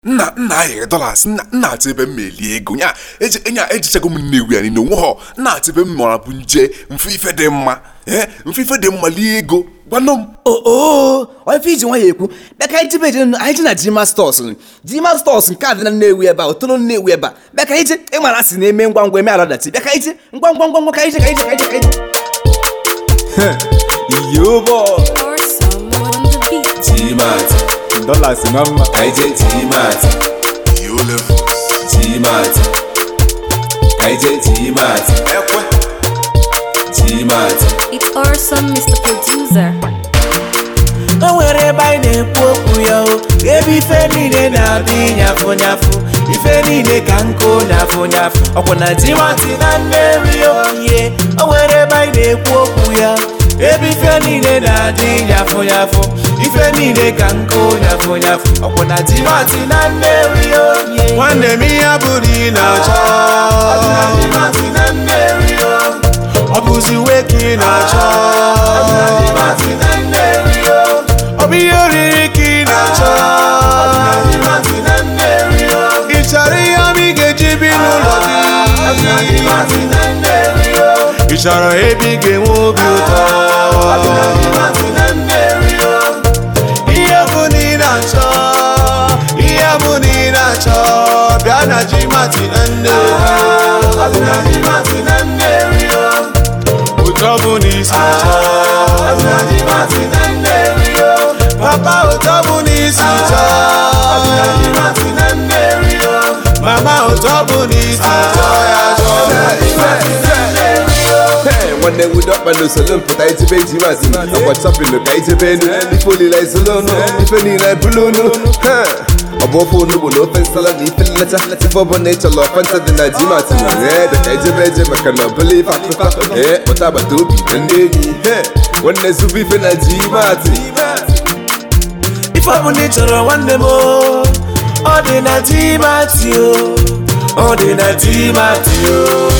nna nna ahịrị dollars nna nna atụ ebe m melie ego nya eji enya ejichago m nnewu ya niile onwe ha nna atụ ebe m mara bụ nje mfe ife dị mma ee mfe ife dị mma lie ego gwanụ m oo ife iji nwa ya ekwu bịa ka anyị jebe eje anyị ji na jima stọs jima stọs nke a dị na nnewi ebe a otolo nnewi ebe a bịa ka anyị je ịmara asị na-eme ngwa ngwa eme aladati bịa ka anyị je ngwa ngwa ngwa ngwa ka anyị je ka anyị je ka anyị je ka anyị je yobo or someone on the beat. G-Mat, dollars nwa mma IJ G-Mat, yo levels G-Mat, IJ G-Mat, ekwe G-Mat, It's awesome, Mr. Producer. o nwere ebe anyị na-ekwu okwu ya o ebe ife niile na-adị nyafụ nyafụ ife niile ka nkụ nyafụ nyafụ ọkwụ na timati na mmeri oyiye o nwere ebe anyị na-ekwu okwu ya ebe ife niile na-adị nyafụ nyafụ ife niile ka nkụ nyafụ nyafụ ọkwụ na timati na mmeri oyiye nwanne m ihe bụrụ ị na-achọ timati na mmeri o ọ bụzi uwe ka ị na-achọ timati na mmeri o ọ bụ ihe oriri ka ị na-achọ timati na mmeri o ị chọrọ ihe ọma ị ga-eji bi n'ụlọ gị timati na mmeri o ị chọrọ ebe ị ga-enwe obi ụtọ ihe bụ na ị na-achọ ihe bụ na ị na-achọ bịa na ji mati na nne ụtọ bụ na isi chọọ papa ụtọ bụ na isi chọọ mama ụtọ bụ na isi chọọ ya chọọ Hey, nwanne nwudo ọkpa n'usoro mpụta ijebe ji mazi ọkwa chọpịnụ ka ijebe enu ife olile izolo unu ife niile bụlụ unu Ha! ọ bụ ofe onugbu na ofe nsala na ife nlecha ife ọbụla ị chọrọ ọfanta dị na ji mati ee dị ka ijebe eje maka na ọbụla ife akụkọ ee kpọta agbata obi na ndị enyi he nwanne zụbụ ife na ji mati ife ọbụla ị chọrọ nwanne m o, ọ dị na timati o ọ dị na timati o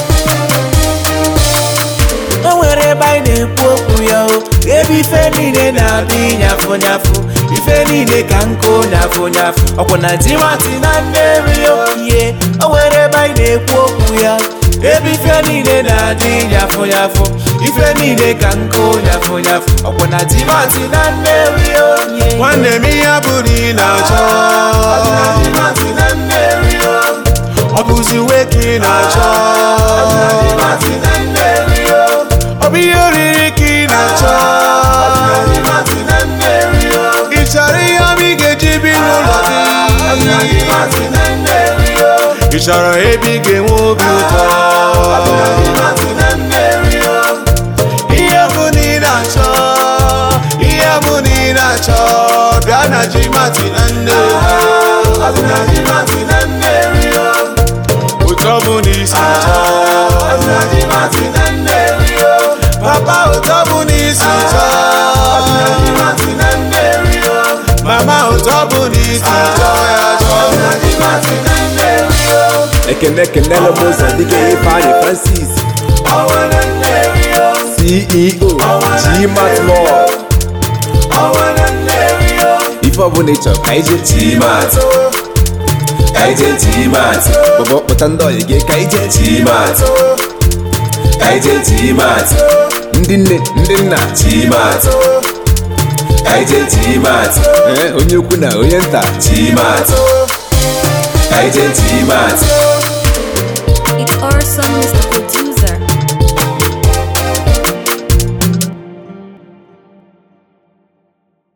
o nwere ebe anyị na-ekwu okwu ya o ebe ife niile na-adị nyafụ nyafụ ife niile ka nkụ nyafụ nyafụ ọkwụ na timati na mmeri oyiye o nwere ebe anyị na-ekwu okwu ya ebe ife niile na-adị nyafụ nyafụ ife niile ka nkụ nyafụ nyafụ ọkwụ na timati na mmeri oyiye nwanne m ihe bụrụ ị na-achọ timati na mmeri o ọ bụzi uwe ka ị na-achọ timati na mmeri o ọ bụ ihe oriri ka ị na-achọ timati na mmeri o ị chọrọ ihe ọma ị ga-eji bi n'ụlọ gị timati na mmeri o ị chọrọ ebe ị ga-enwe obi ụtọ timati na mmeri o ihe bụ na ị na-achọ ihe bụ na ị na-achọ bịa na ji mati na nne timati na mmeri o ụtọ bụ na isi chọọ timati na mmeri o papa ụtọ bụ na isi chọọ timati na mmeri o mama ụtọ bụ na isi chọọ ya chọọ timati na mmeri o ekene ekenela m ụzọ dịka ifeanyị francis ọnwa na mmeri o ceo gmat mall ọnwa na mmeri o ife ọbụla ị chọrọ ka ije G-Mat ka ije G-Mat bọbọ kpụta ndị ọyị gị ka ije G-Mat ka ije G-Mat ndị nne ndị nna G-Mat ka ije G-Mat ee onye ukwu na onye nta G-Mat ka ije G-Mat It's awesome, Mr.